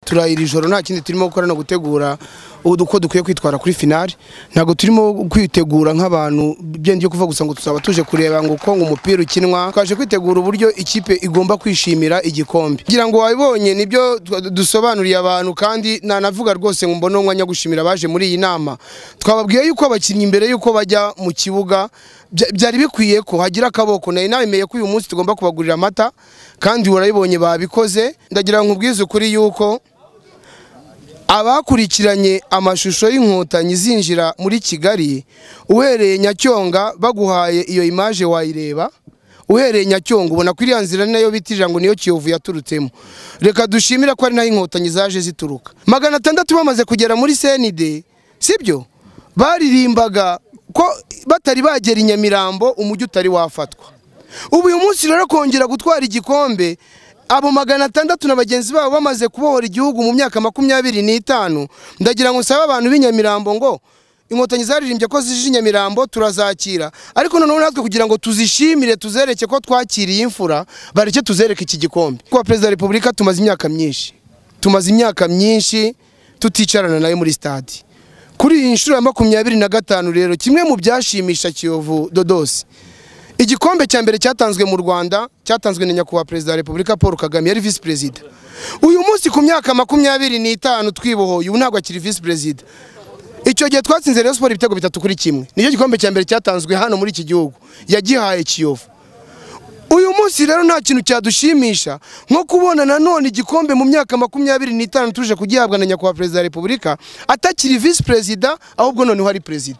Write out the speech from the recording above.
turayira ijoro nta kindi turimo gukora no gutegura uko dukwiye kwitwara kuri finali ntabwo turimo kwitegura nk'abantu byengiye kuva gusa ngo tuzaba tuje kureba ngo uko ngo umupira ukinwa twaje kwitegura uburyo ikipe igomba kwishimira igikombe kugira ngo wabibonye nibyo dusobanuriye abantu kandi nanavuga rwose ngo mbone umwanya wo gushimira abaje muri iyi nama twababwiye yuko abakinnyi mbere yuko bajya mu kibuga bya- byari bikwiye ko hagira akaboko nari nabemeye ko uyu munsi tugomba kubagurira amata kandi urabibonye babikoze ndagira ngo nkubwize ukuri yuko abakurikiranye amashusho y'inkotanyi zinjira muri kigali uhereye nyacyonga baguhaye iyo imaje wayireba uhereye nyacyonga ubona ko iriya nzira ni nayo bitirira ngo niyo kiyovu yaturutsemo reka dushimire ko ari nayo inkotanyi zaje zituruka magana atandatu bamaze kugera muri senide sibyo baririmbaga ko batari bagera i nyamirambo umujyi utari wafatwa ubu uyu munsi rero kongera gutwara igikombe abo magana atandatu na bagenzi babo bamaze kubohora igihugu mu myaka makumyabiri n'itanu ndagira ngo nsabe abantu b'i Nyamirambo ngo inkotanyi zaririmbye ko zije i Nyamirambo turazakira ariko noneho natwe kugira ngo tuzishimire tuzereke ko twakiriye imfura bareke tuzereke iki gikombe kuba perezida wa repubulika tumaze imyaka myinshi tumaze imyaka myinshi tuticarana nawe muri stade kuri iyi nshuro ya makumyabiri na gatanu rero kimwe mu byashimisha kiyovu dodosi igikombe cya mbere cyatanzwe mu rwanda cyatanzwe na nyakubahwa perezida wa repubulika paul kagame yari visi perezida uyu munsi ku myaka makumyabiri n'itanu twibohoye ubu ntabwo akiri visi perezida icyo gihe twatsinze rayon siporo ibitego bitatu kuri kimwe nicyo gikombe cya mbere cyatanzwe hano muri iki gihugu yagihaye kiyovu uyu munsi rero nta kintu cyadushimisha nko kubona nanone igikombe mu myaka makumyabiri n'itanu tuje kugihabwa na nyakubahwa perezida wa repubulika atakiri visi perezida ahubwo noneho ari perezida